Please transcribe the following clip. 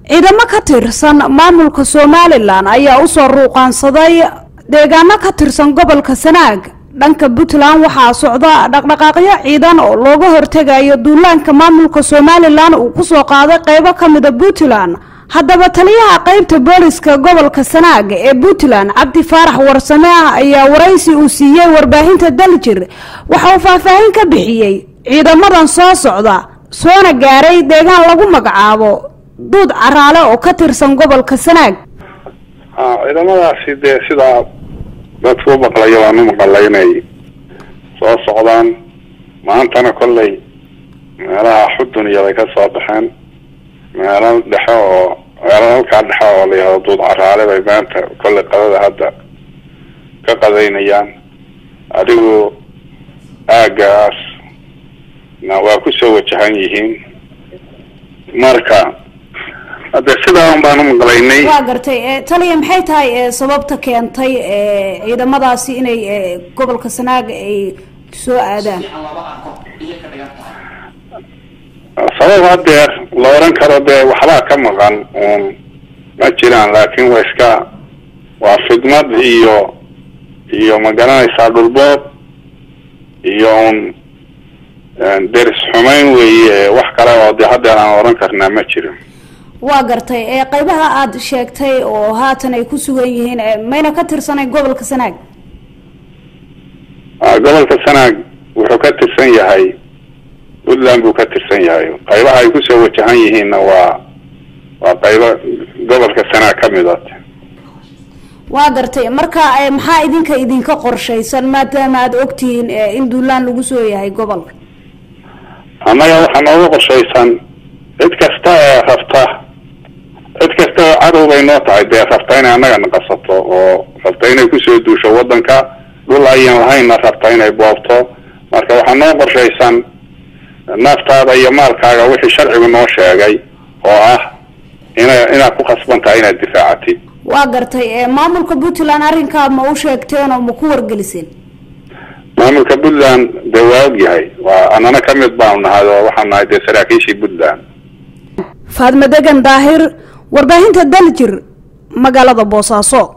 ciidamo ka tirsan maamulka somalilan ayaa usoo ruuqaansaday deegaano ka tirsan gobolka sanaag dhanka puntland waxaa socda dhaqdhaqaaqyo ciidan oo looga hortegayo duulaanka maamulka somalilan uu kusoo qaaday qeybo ka mida puntland haddaba taliyaha qeybta booliska gobolka sanaag ee puntland cabdi faarax warsame ah ayaa waraysi uu siiyey warbaahinta daljir waxa uu faahfaahin ka bixiyey ciidamadan soo socda soona gaaray deegaan lagu magacaabo duud caraale oo ka tirsan gobolka sanaag ciidamadaasi dee sidaa dadku u maqlayo waan u maqalay inay soo socdaan maantana kollay meelaha xudun iyaday ka soo baxeen meelo dhexe oo meelo halkaa dhexe oo la yihahdo duud caraale bay maanta kollay qadada hadda ka qadaynayaan adigu aagaas na waa kusoo wajahan yihiin marka hadde sidaa un baan u maqlaynay waa gartay taliya maxay tahay sababta keentay ciidamadaasi inay gobolka sanaag ay soo aadaan sabab hadeer la oran karo dee waxbaa ka maqan uun ma jiraan laakin waa iska waa fidmad iyo iyo ma garanaysaa dhulboob iyo un deris xumeyn weeye wax kale oo de hadeer aan oran karnaa ma jiro waa gartay qeybaha aada sheegtay oo haatan ay ku sugan yihiin mayna ka tirsanayn gobolka sanaag gobolka sanaag wuxuu ka tirsan yahay puntland buu ka tirsan yahay qaybaha ay kusoo wajahan yihiinna waa waa qaybo gobolka sanaag kamid a waa gartay marka maxaa idinka idinka qorshaysan maadaama aada ogtihiin in duulaan lagu soo yahay gobolka annaga waxaa nooga qorshaysan cid kasta ee rabta cid kasta oo cadow bay noo tahay dee rabta inay annaga naqasato oo rabta inay kusoo duusho waddanka dhul ayan lahaynna rabta inay boobto marka waxaa noo qorshaysan naftaada iyo maalkaaga wixii sharcigu noo sheegay oo ah ina inaad ku khasban tahay inaad difaacatid waa gartay maamulka puntland arrinkaa ma u sheegteen oo ma ku wargeliseen maamulka puntland dee waa og yahay waa anana kamid baanu nahay oo waxaan nahay dee saraakiishii puntland faadma degan daahir warbaahinta daljir magaalada boosaaso